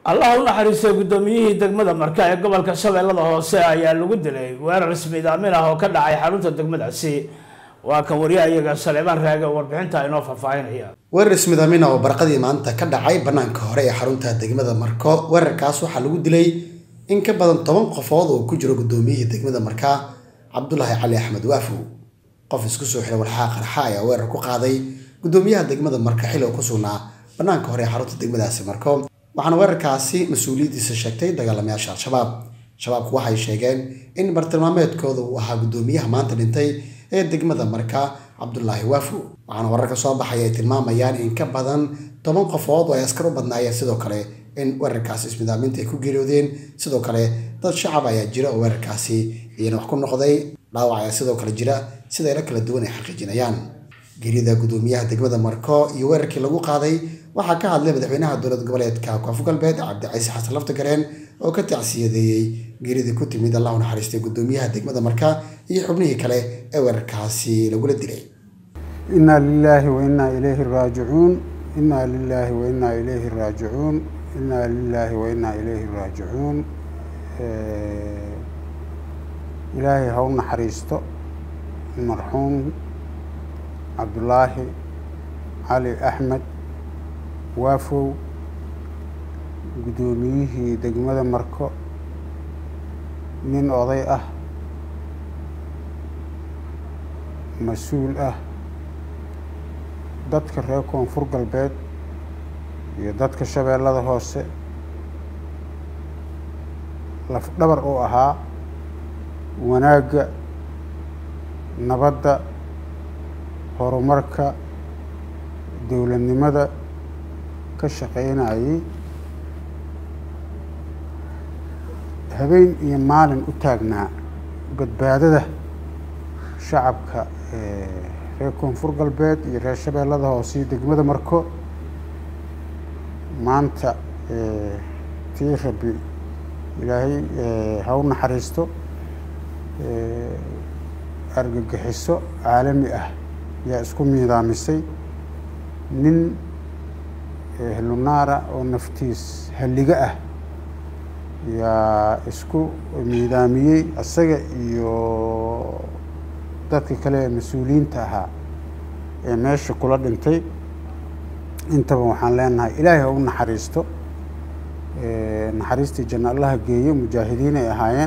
allah u naxariistay guddoomiyihii degmada marka ee gobolka shabeellada hoose ayaa lagu dilay weerar ismiidaamin ah oo ka dhacay xarunta degmadaasi waa kan wariyaha iyaga saleebaan raage oo warbixinta inoo faahfaahinaya weerar ismidaamina oo barqadii maanta ka dhacay bannaanka hore ee xarunta degmada marko weerarkaas waxaa lagu dilay in ka badan toban qofood oo ku jiro guddoomiyihii degmada marka cabdulaahi cali axmed waafow qof isku soo xiray walxaa qarxa ayaa weerar ku qaaday guddoomiyaha degmada marka xili oo ku sugnaa bannaanka hore ee xarunta degmadaasi marko waxaana weerarkaasi mas-uuliyaddiisa sheegtay dagaalamayaasha al-shabaab shabaabku waxay sheegeen in bartilmaameedkooda uu ahaa guddoomiyaha maanta dhintay ee degmada marka cabdulaahi waafow waxaana wararka soo baxay ay tilmaamayaan in ka badan toban qofood oo ay askar u badnaayeen sidoo kale in weerarkaasi ismidaaminta ay ku geeriyoodeen sidoo kale dad shacab ayaa jira oo weerarkaasi iyana wax ku noqday dhaawac ayaa sidoo kale jira sida ilo kala duwan ay xaqiijinayaan geerida guddoomiyaha degmada marko iyo weerarkii lagu qaaday waxaa ka hadlay madaxweynaha dowlad goboleedka koonfur galbeed cabdicasiis xasan laftagareen oo ka tacsiyadeeyey geeridii ku timid allah u naxariistay guddoomiyaha degmada marka iyo xubnihii kale ee weerarkaasi lagula dilay inaa lilaahi wa innaa ilayhi raajicuun inaa lilaahi wa innaa ilayhi raajicuun inaa lilaahi wa innaa ilayhi raajicuun ilaahay ha u naxariisto marxuum cabdulaahi cali axmed waafow guddoomiyihii degmada marko nin oday ah mas-uul ah dadka reer koonfur galbeed iyo dadka shabeellada hoose lafdhabar uu ahaa wanaagga nabadda horumarka dowladnimada ka shaqeynayay habeen iyo maalin u taagnaa badbaadada shacabka reer koonfur galbeed iyo reer shabeellada hoose iyo degmada marko maanta tii rabi ilaahay ha u naxariisto argagixiso caalami ah yaa isku miidaamisay nin helunaara oo naftiis halliga ah yaa isku miidaamiyey isaga iyo dadka kale ee mas-uuliyiinta ahaa ee meesha kula dhintay intaba waxaan leenahay ilaahay ha u naxariisto naxariistii janno allaha geeyo mujaahidiin ay ahaayeen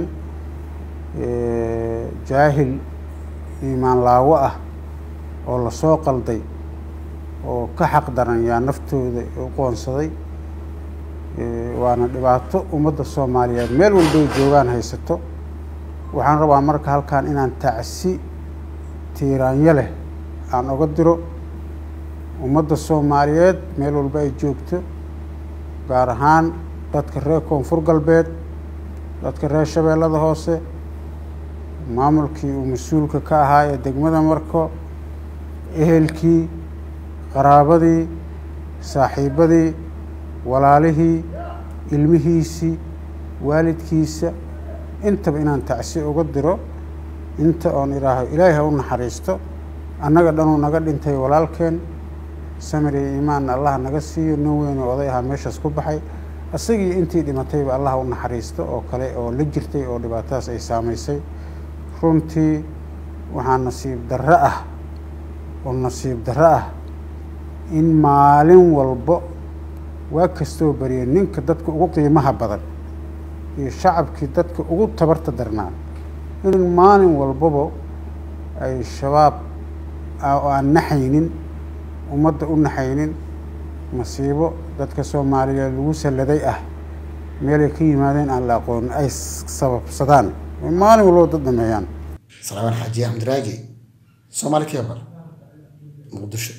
jaahil iimaan laawo ah oo lasoo qalday oo ka xaq daran yaa naftooda u qoonsaday waana dhibaato ummadda soomaaliyeed meel walbay joogaan haysato waxaan rabaa marka halkan inaan tacsi tiiraanyo leh aan oga diro ummadda soomaaliyeed meel walba ay joogto gaar ahaan dadka reer koonfur galbeed dadka reer shabeellada hoose maamulkii uu mas-uulka ka ahaa ee degmada marko ehelkii qaraabadii saaxiibadii walaalihii ilmihiisii waalidkiisa intaba inaan tacsi uga diro inta oon idhaaho ilaahay ha u naxariisto annaga dhanuu naga dhintay walaalkeen samir iyo iimaanna allah naga siiyo nin weyn oo oday ahaa meeshaas ku baxay isagii intii dhimatayba allah u naxariisto oo kale oo la jirtay oo dhibaatadaas ay saamaysay runtii waxaa nasiib darro ah oo nasiib darro ah in maalin walbo waa kastoo bariya ninka dadka ugu qiimaha badan iyo shacabkii dadka ugu tabarta darnaa in maalin walbaba ay shabaab oo aan naxaynin ummadda u naxaynin masiibo dadka soomaaliyeed lagu salladay ah meelay ka yimaadeen aan la aqoonin ay sababsadaan maalin walbaba dad dhameeyaan salaamaan xaaji axmed raagi soomaali kebar muqdisho